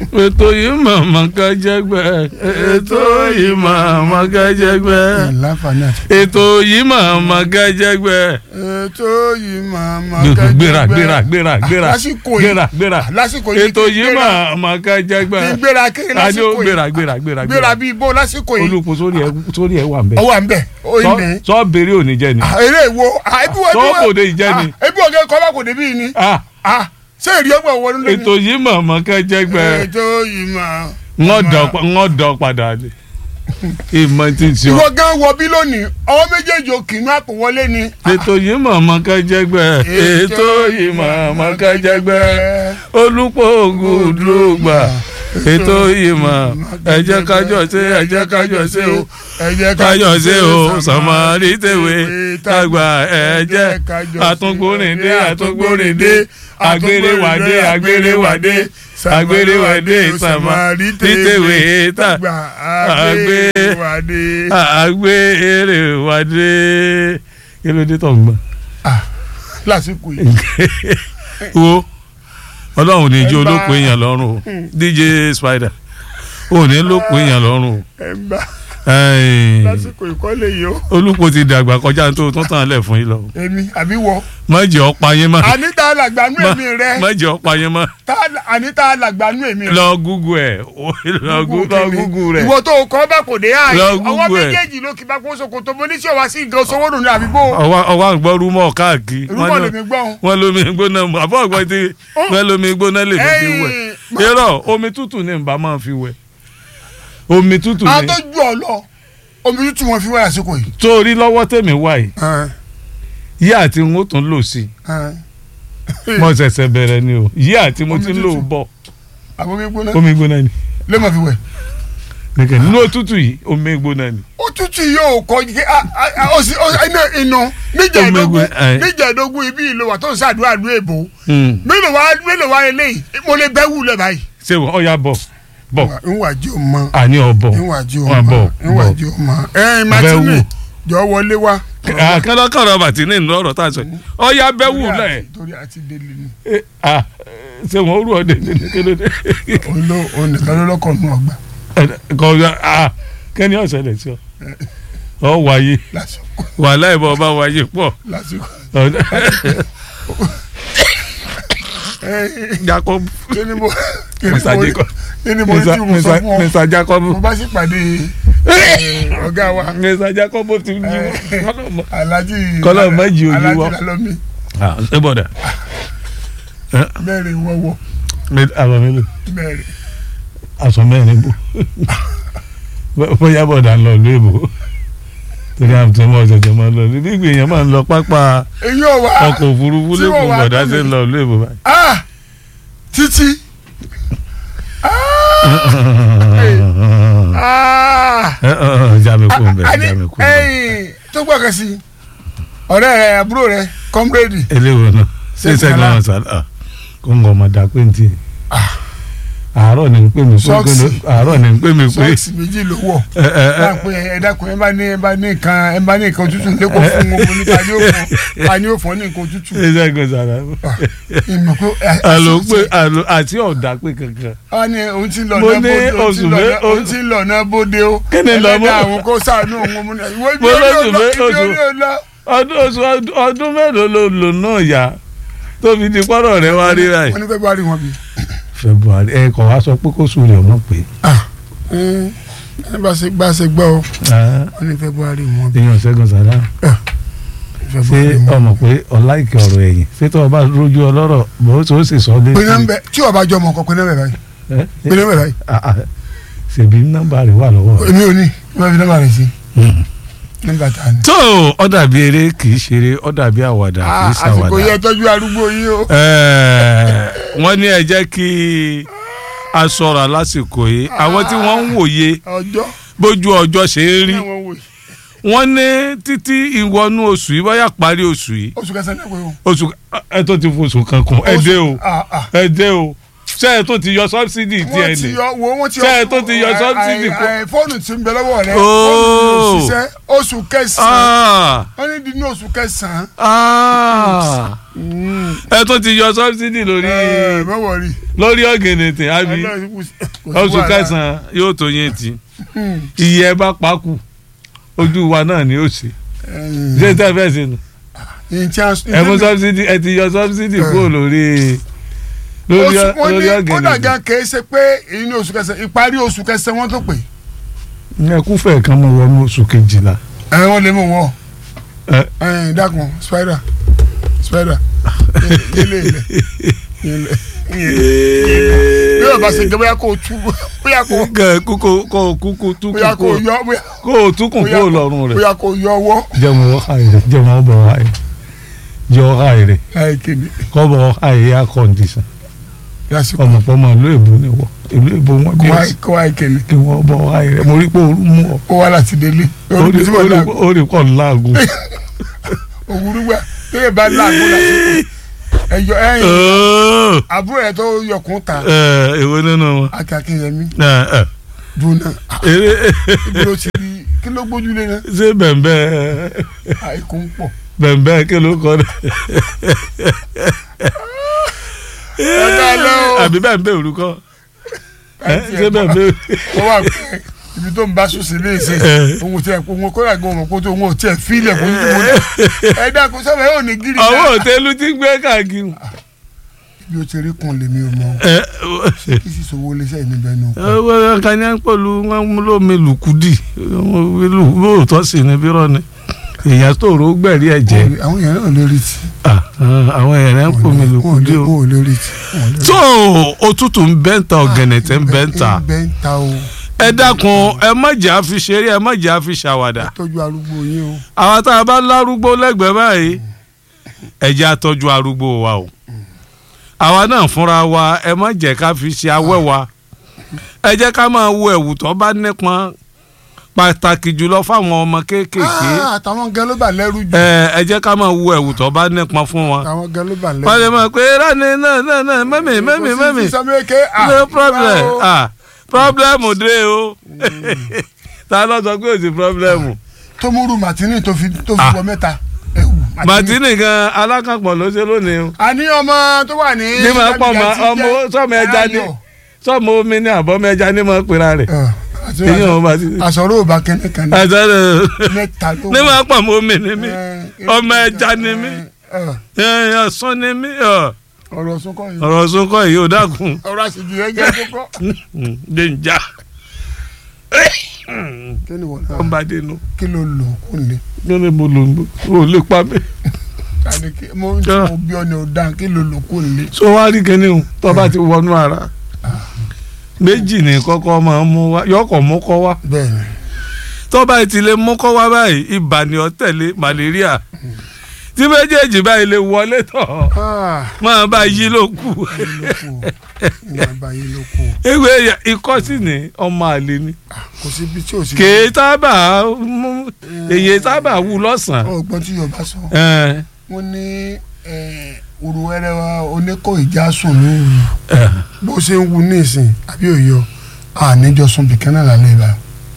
ètò yìí màmá kájẹgbẹ́ ètò yìí màmá kájẹgbẹ́ láǹfààní àti. ètò yìí màmá kájẹgbẹ́. ètò yìí màmá gbéra gbéra gbéra gbéra lásìkò yìí gbéra gbéra lásìkò yìí ètò yìí màmá kájẹgbẹ́. kí n gbéra kí n a ní lásìkò ó yìí gbéra gbéra gbéra gbéra bíi bó lásìkò yìí olùkọ́ sórí ẹ sórí ẹ wà ń bẹ. ọwọ́ à ń bẹ̀ ó Sọ- ní. sọ béèrè òní jẹ ni. eré ìwo ebi wo Sọ kò dé ìjẹ́ ni. ebi wo kẹ́ kọ́ bá kò dé bíi ni Ah, Ah, ṣé ìrì ọgbọ̀n wọnú lé ètò yìí màmá kájẹgbẹ́ ètò yìí máa. wọ́n dọ̀ padà ní. ìmọ̀ tí ń sọ. ìwọ gan wọ bí lónìí ọwọ́ méjèèjì òkè inú àpò wọlé ni. ètò yìí màmá kájẹgbẹ́ ètò yìí màmá kájẹgbẹ́ olùpọ̀ ògùn dùgbà ètò yìí mà ẹ jẹ́ kájọ ṣe ẹ jẹ́ kájọ ṣe o ẹ jẹ́ kájọ ṣe o sàmárì tèwé tàgbà ẹ jẹ́ àtúngbòrìndé àtúngbòrìndé àgbèrèwàdé àgbèrèwàdé àgbèrèwàdé sàmárì tèwé tàgbà àgbèrèwàdé. àgbèrèwàdé kí ló dé tó ń gbọ́ lásìkò yìí. wo ọlọ́run ní ijó Ẹ bá- olóko èèyàn lọ́rùn o dj spider ò ní lóko èèyàn lọ́rùn o ẹ ń bá Ẹ̀ẹ́n, lásìkò ìkọ́lé yìí o. olùkọ́ ti dàgbà kọjá tó tún tàn lẹ̀ fún yín lọ èmi àbí wọ. má jẹ́ ọ̀pá yín mọ́ àníta làgbánú èmi rẹ. má jẹ́ ọ̀pá yín mọ́ tá- àníta làgbánú èmi rẹ. lọ gúgú ẹ̀ lọ gú- lọ gúgú rẹ̀ ìwọ tó kọ́ bá kò dé àyè Lọ ọwọ́ Google ẹ̀. méjèèjì ló kí bá kó sokoto mo ní sí ọwá sí nǹkan sọwọ́ nù ní àbíbó ọwọ́ ọwọ́ àgbọ̀ rúmọ̀ káàkiri rúbọ̀ wọ́n ní- lèmi gbọ́n. wọ́n lómi gbóná mu àbọ̀ ọ̀gbọ́n ti wọ́n lómi gbóná lè fi wẹ̀ Ẹ̀yìn, irọ́ omi tútù ní nbà máa fi wẹ̀ omi tútù a ní tó ju ọ lọ omi tútù wọn fi wáyà àsìkò yìí. torí lọ́wọ́ tèmi wà yìí yí àti n ó tún lò sí mo ṣẹ̀ṣẹ̀ bẹ̀rẹ̀ ni o yí àti mo Omi ti ń lò tútù. bọ̀ àbomi gbóná omi gbóná ni lè má fi wẹ̀. nìkẹ́ nínú òtútù yìí omi gbóná ni òtútù yóò kọ ike ọsì iná inú níjà Omi ìdógún gbẹ- ẹ. níjà ìdógún ibi ìlú wa tó ń ṣàdúrà ìlú èbó Hmm. mélòó wa mélòó wa eléyìí mo lè bẹ́ wù lẹ́ báyìí. ṣé wọ́n ọ̀ya bọ̀ bọ̀ ìwà jí o mọ àní ọ̀bọ̀ ìwà jí o wọ́n mọ bọ̀ ìwà bọ̀ jí o mọ. ẹyin Bẹ́ martini wù. jọ wọlé wa. àkàndọ́kọ̀rọ̀ bàtí ní ìlú ọ̀rọ̀ tá a sọ yìí ọ̀ya bẹ́wù lẹ̀ torí àti délé ni. Eh, ah, ṣé wọ́n rú ọ̀dẹ̀ ní kéde olo onìkan ló lọkọ nù ọgbà kọ́ kẹ́ni ọ̀sẹ̀ lẹ̀ sí ọ ọ wáyé lásìkò wàhálà ìbọn ọba wáyé pọ̀ lásìkò. Jacob kí ni mo kí ni Mr. mo Jacob kí ni mo ní tí mo sọ fún ọ Mr. Jacob mo bá sì pàdé eh, ọ̀gá wa Mr. Jacob ti ń jí wọn. alhaji Kọ́lọ́ méjì ojú alhaji wọ. lalomi ṣé bọ̀dà mẹ́rin wọ́wọ́ aṣọ mélòó mẹ́rin aṣọ mẹ́rin bò bóyá bọ̀dà ń lọ ìlú èbò torí àwọn tó ń bọ̀ ṣẹ̀ṣẹ̀ máa ń lọ níbi ìgbìyànjú máa ń lọ pápá èyí ò wá ọkọ̀ òfurufú tí wọ́n lẹ́kọ̀ọ́ wá bọ̀dà tó ṣe ń mi. lọ ìlú èbò báyìí. ah títí ah jáde kó ń bẹ̀ ani jáde kó ń bẹ̀. ẹyìn tó gbọ́ kan sí ọ̀rẹ́ rẹ àbúrò rẹ kọ́mrẹ́dì eléwo náà ṣé Ṣé sẹ́gun Sàlá? náà sàlá kó ń gọ ọmọ dà pé ntì àárọ̀ ni ń pè mí pé Sọ́ọ̀sì. àárọ̀ ni ń pè mí pé sọ́ọ̀sì méjì ló wọ̀ ẹ ẹ ẹ máa pe ẹ dákun ẹ bá ní ẹ bá ní nǹkan ẹ bá ní nǹkan òtútù lẹ́kọ̀ọ́ fún wọn mo ní ta ni ó fún ta ni ó fún ọ ní nǹkan òtútù ṣé sẹ́gun sàlá ìmọ̀ pé ẹ- àlò pé àlò àti ọ̀dà pé kankan wọ́n ní òun ti ń lọ Mo náà ní bóde òun ti oṣù ń lọ mé- náà- òun ti ń lọ náà bóde o Kí ni lọ mọ́? ẹlẹ́dàá àwọn kó sàánú òun mo ní ìwé ibi Mo orí lóṣù ò lọ mé- ibi oṣù- orí ò lọ. ọdún oṣù ọdún mélòó ló lò náà yá tó fi di pọ́nrọ̀ rẹ wá rí ráì. wọ́n ní february wọn bí. February ẹ kọ̀ wá sọ pé kó sùn rẹ̀ ọmọ pé ẹ bá ṣe gbá ṣe gbọ́ o wọ́n ní february wọn bí. èèyàn ṣẹ́gun sàlá ṣé february wọn bí. ọmọ pé ọláìkè ọ̀rọ̀ ẹ̀yìn ṣé tó o bá rójú ọlọ́rọ̀ bó tó sì sọ dé. pinnu ń bẹ tí ọba jọ ọmọ kan pinnu ń bẹ báyìí Ẹ? pinnu ń bẹ báyìí Ah, ah. ṣèbí nọ́mbà rẹ̀ wà lọ́wọ́ rẹ̀. èmi ò ní ìwé fi nọ́mbà rẹ sí nọ́mbà tá a ní. tó ọ dàbí eré kì í ṣeré ọ dàbí àwàdà kì í àsìkò ṣàwàdà. yẹ tọ́jú arúgbó yìí o. Ẹ, wọ́n ní ẹ jẹ́ kí a ṣọ́ra lásìkò yìí àwọn tí wọ́n ń wòye ọjọ́ bójú ọjọ́ ṣe ń rí ní àwọn wò yìí wọ́n ní títí ìwọnú oṣù yìí bóyá parí oṣù yìí oṣù kẹsàn-án náà pé o. oṣù ẹ tó ti foṣù kan kún ẹ dé o Ah, ah. ẹ dé o ṣé ẹ tó ti yọ sọ́bsidì tí ẹ wọ́n ti ní yọ wo wọ́n ti Ṣé ẹ tó ti yọ ẹ- subsidy ẹ- kó- ẹ- fóònù tí ń bẹ lọ́wọ́ rẹ Oh. fóònù yóò ṣiṣẹ́ oṣù kẹsàn-án Ah, wọ́n ní di ní oṣù kẹsàn-án ah. Mm. ẹ tún ti yọ sọ́bsidì lórí ẹ má wọrí lórí ọ̀gẹ̀nẹ̀tẹ̀ àbí Ọlọ́run kò sí- kò sí oṣù wàhálà. kẹsàn-án yóò tó yẹn ti Hmm. iye ẹ bá pakù ojú wa náà ni ó ṣe Ẹ̀yìn. ṣé tẹ́ fẹ́ ṣe nù Ẹ̀yìn tí a- ẹ mú sọ́bsidì ẹ ti yọ sọ́bsidì kúrò lórí lórí oṣù wọn lórí ní kódà ọ̀gẹ̀nẹ̀tẹ̀ gan kìí ṣe pé èyí ní oṣù kẹsàn ìparí oṣù kẹsàn wọn tó pè ẹ kúfẹ̀ kan mọ̀ wọnú oṣù kejìlá ẹ wọn lè mú wọn ẹ ẹ dákun spider spider yẹlẹ ilẹ yẹlẹ bí wọn bá ṣe jẹ bóyá kó o tú bóyá kó kẹ kókó kó kúkú túkú bóyá kó kó o yọ bóyá kó o túkùn bóyá kó o kó- lọ́rùn rẹ̀ bóyá kó o yọ ọwọ́ jẹ́mu ọ̀háì rẹ̀ jẹ́mu ọ̀bọ̀ ọ̀háì jẹ́ ọ̀háì rẹ̀ ẹ kéde kọ́bọ̀ ọ̀háì air condition lásìkò ọmọ pọ́nmọ ìlú èbó ni wọ́ ìlú èbó wọn kó bí wá kó wá kéde kí wọ́n bọ̀ ọ̀háì rẹ̀ mo rí pé ooru mú ọ kó wá láti délé orí tí wọn láàgùn orí kọ́ láàgùn. òwúrú gbà téèyàn bá láàgùn lásìkò ẹyọ ẹyìn àbúrò ẹ tó yọkùn ta èwo nínú wọn. akínyẹmí Ẹ, ẹ, dùnà eré ibi ló ti rí kí ló gbójúlé náà ṣé bẹ̀m̀bẹ̀ àìkú ń pọ̀ bẹ̀m̀bẹ̀ kí ló kọ́ dẹ̀. Ọ̀gá lọ o. àbí bẹ̀m̀bẹ̀ orúkọ ẹ, ṣé bẹ̀m̀bẹ̀ wọ́n wà pé ibi tó ń bá sùn sí ilé ìṣe òun tí ẹ kó wọn kóra gan ọmọ kó tó wọn ò tiẹ̀ fílẹ̀ kó tó wọn ẹ dákun sábà yóò ní gírí ọwọ́ òtẹ́lú ti ń gbé káàkiri. bí o ti rí kun lèmi ò mọ Ẹ, kí sì sọ wọlé sẹ́yìn níbẹ̀ nù. ẹ, kan ní pẹ̀lú wọn mú lómi lùkúdì lóòótọ́ sí ni bírọ̀ ni èèyàn tó rò ó gbẹ̀rí ẹ̀jẹ̀ àwọn èèyàn náà lè rí ti. Ah, ah, àwọn èèyàn ń pò mí lùkúdì o. wọn ò lè rí ti. wọn ò lè rí ti. tó òtútù ń bẹ́ǹta ọ̀gẹ̀nẹ̀tẹ̀ ń bẹ́ǹta ń bẹ́ ń ta o ẹ dákun ẹ má jẹ́ àfi ṣeré ẹ má jẹ́ àfi ṣàwàdà tọ́jú arúgbó yín o. àwa tá a bá lárúgbó lẹ́gbẹ̀ẹ́ báyìí ẹ jẹ́ àtọ́jú arúgbó wa o àwa náà fúnra wa ẹ má jẹ́ ká fi ṣe awẹ́ wa ẹ jẹ́ ká máa wo ẹ̀wù tó bá nípọn pàtàkì jùlọ fáwọn ọmọ kéékèèké Ah, àtàwọn gan ló bà lẹ́rù jù. ẹ ẹ jẹ́ ká máa wo ẹ̀wù tó bá nípọn fún wọn àtàwọn gan ló bà lẹ́rù wọ́n lè máa pé rani náà náà náà mẹ́mì mẹ́mì mẹ́mì no problem ah problem dé o ta ló sọ pé o sí problem tó múrù màtínì tó fi tó fi Ah. wọ mẹ́ta. ẹ̀wù màtínì gan alákànpọ̀ ló ṣe lónìí o àní ọmọ tó wà ní. ní máa pọ̀ mọ́ ọmọ sọ́mọ ẹja ní sọ́mọ omi ní àbọ̀mọ ẹja ní máa pera rẹ̀ èyí ò bá ti àsọ̀rọ̀ ò bá kẹ́ni kan ní àtàlẹ̀ mẹ́ta ló ní máa pọ̀ mọ́ omi ní mi Eh, ọmọ ẹja ni mí eh, ọ̀sán ni mí ọ̀, ọ̀rọ̀ sunkọ yìí ọ̀rọ̀ sunkọ̀ yìí ò dákun ọ̀rọ̀ àṣejù yẹn jẹ́ kókó. dèjà kí ni wọ́n náà ọba dénú kí ló lò kó lè. kí ni mo lò ó lè pa mí. tani kí mo ń Ah. sọ bí ọ ní o dán kí ló lò kó lè. so wá rí kíní o tó bá ti wọnú ara méjì ní kọ́kọ́ máa ń mú wá yọkọ̀ mú kọ́ wá bẹ́ẹ̀ni tó bá ti lè mú kọ́ wá báyìí ibà ni ó tẹ̀lé malaria tí méjèèjì báyìí lè wọlé tọ̀ máa bá yí ló kù ìyá àbáyé ló kù ewé ikọ́ sì ní ọmọ àlè ni kò sí ibi tí ò sí. kèé sábà mú èyí sábà wù lọ́sàn-án ọgbọ́n tí yorùbá sọ ẹ̀, wọ́n ní òru wẹ́rẹ́ wa oníkó ìjà sùn lóru ẹ̀, bó ṣe ń wu ní ìsìn àbí òyọ àníjọ sùn bìkan náà lálẹ́ ibà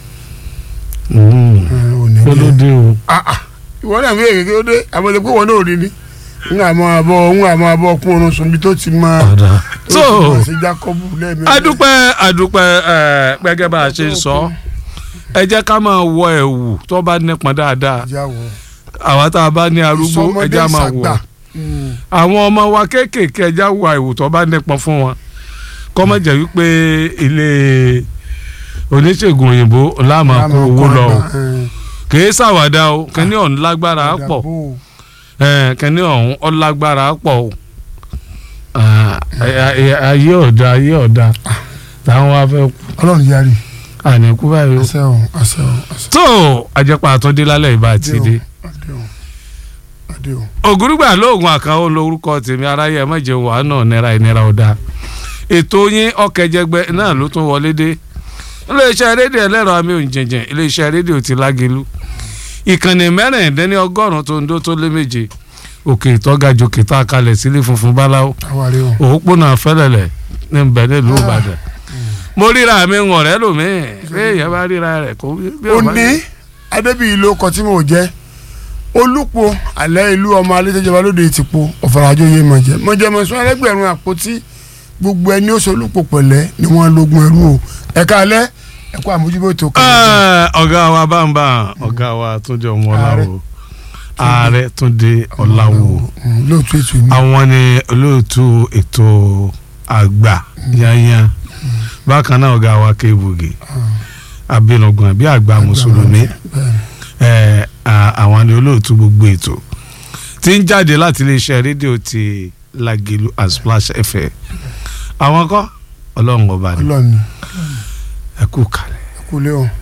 mm, òní kó ló jẹ́. dé o. ìwọ náà fi èrè kí ó dé àbọ̀dé pé wọn náà rí ni ń àmọ́ àbọ̀ ń àmọ́ àbọ̀ kún oorun sùn bí tó ti máa tó so ti máa ṣe jákọ́bù lẹ́ẹ̀mejì. adúpẹ́ adúpẹ́ ẹ̀ gẹ́gẹ́ bá a ṣe ń sọ ẹ jẹ́ ká máa wọ ẹ̀wù tó bá nípọn dáadáa ìjáwọ̀ àwa tá a bá ní arúgbó ẹ jẹ́ á máa wọ̀ àwọn ọmọ wa kéékèèké ẹ jẹ́ á wọ ẹ̀wù tó bá nípọn fún wọn kọ́ mọ̀ jẹ́ wípé ilé oníṣègùn òyìnbó láàmú kó owó lọ o kìí ṣàwàdà o kíní ọ̀hún lágbára pọ̀ ẹ̀, kíní ọ̀hún ó lágbára pọ̀ o Ah, ayé ayé ọ̀dà ayé ọ̀dà táwọn wá fẹ́ kú ọlọ́run yarí àníkú báyìí o. àṣẹ o àṣẹ o àṣẹ tó àjẹpà àtúndé lálẹ́ ìbá àti dé. adé o adé o. ògúrúgbà lóògùn àkànwó lórúkọ tèmi aráyé ẹ mọ̀jẹ̀ wà náà nira ìnira ọ̀dà ètò yín ọ̀kẹ́jẹgbẹ́ náà ló tún wọlé dé iléeṣẹ́ rédíò ẹlẹ́rọ amí òǹjẹ̀jẹ̀ iléeṣẹ́ rédíò ti lágelu ìkànnì mẹ́rìndínlẹ́ni ọgọ́rùn-ún tó ń dó tó lé méje òkè ìtọ́gajù kìtà kalẹ̀ sílé funfun báláwo àwárí o. òpópónà fẹ́lẹ̀lẹ̀ ní bẹ̀ nílùú ìbàdàn mo ríra mi ń ọ̀rẹ́ lòmíì bí èèyàn bá ríra rẹ̀ kó bí ó ọba- ní adébíyí ló kọ tí mò ń jẹ olùpọ̀ alẹ́ ìlú ọmọ alẹ́tẹ̀jọba lóde ti po ọ̀fọ̀ràjò yé mọ̀jẹ́ mọ̀jẹ́ mọ̀sán ẹlẹ́gbẹ̀rún àpótí gbogbo ẹni ó sọ olùpọ̀ pẹ̀lẹ́ ni wọ́n lógun ẹrú o ẹ̀ka alẹ́ ẹ̀kọ́ àmójúbótó kan. Ẹ, ọ̀gá wa bámbá ọ̀gá wa túnde ọmọláwo ààrẹ túnde ọ̀làwò lóòtú ètò ìní. àwọn ni olóòtú ètò àgbà yányán bákan náà ọ̀gá wa kéwògì abinugun àbí àgbà mùsùlùmí ẹ, à- àwọn ni olóòtú gbogbo ètò tí ń jáde láti iléeṣẹ́ rédíò ti Lágìlú and Splash FM àwọn kọ́ ọlọ́run ọba ni ọlọ́ọ̀ni ẹ kú kalẹ̀. kúlẹ̀ o.